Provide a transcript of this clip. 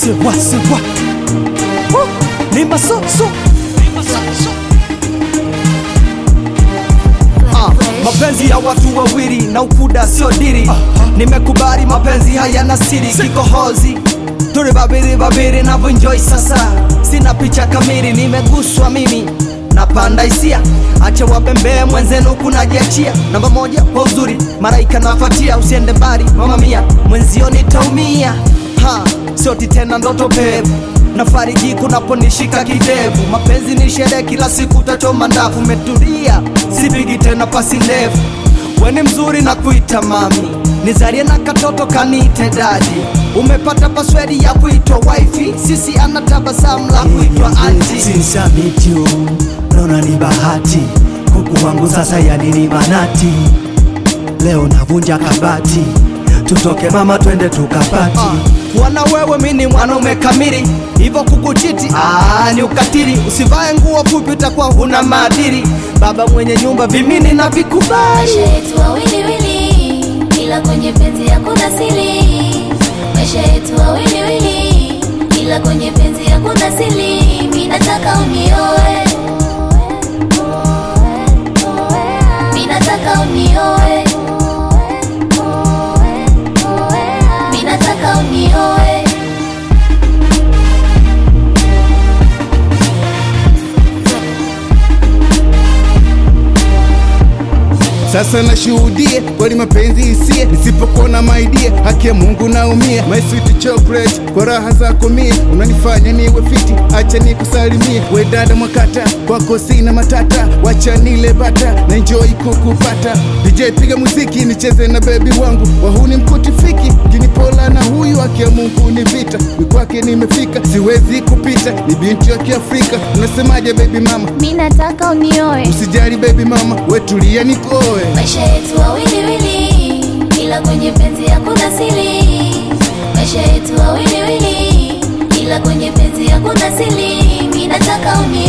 sewa sewa Woo! ni masoso Ah, mapenzi ya watu wawili na ukuda sio diri nimekubali mapenzi hayana siri kikohozi turi babiri babiri navyoenjoy sasa sina picha kamili nimeguswa mimi napanda hisia acha wabembee mwenzenu kunajiachia namba moja kwa uzuri maraika nafatia usiende mbali mama mia mwenzio nitaumia ha sioti tena ndoto pevu nafariji kunaponishika kidevu mapenzi ni sherehe kila siku utachoma ndafu umetulia sipigi tena pasi ndefu weni mzuri na kuita mami nizarie na katoto kanite dadi umepata paswedi ya kuitwa wifi sisi ana tabasamu la kuitwa anti Since I meet you, naona ni bahati kuku wangu sasa yani ni manati leo navunja kabati tutoke mama twende tukapati kuwa na wewe mini mwanaume kamili hivyo kukuchiti aa, ni ukatili usivae nguo fupi utakuwa huna maadili baba mwenye nyumba vimini na vikubali maisha yetu wawiliwili ila kwenye penzi hakuna siri maisha yetu wawiliwili ila kwenye penzi hakuna siri mi nataka unioe mi nataka unioe mi nataka unioe Sasa nashuhudie kweli mapenzi hisia, nisipokuona maidia, haki ya Mungu naumia. My sweet chocolate, kwa raha zako mie unanifanya niwe fiti, acha nikusalimie. We dada mwakata, kwako sina matata, wacha nile bata na enjoy kukupata. DJ piga muziki nicheze na bebi wangu, wahuni mkuti fiki, kinipola na huyu, haki ya Mungu ni vita, ni kwake nimefika, siwezi kupita, ni binti wa Kiafrika. Unasemaje baby mama? mi nataka unioe Usijali baby mama, wetulia nikoe. maisha yetu wawiliwili ila kwenye penzi hakuna siri maisha yetu wawiliwili ila kwenye penzi hakuna siri mi nataka unioe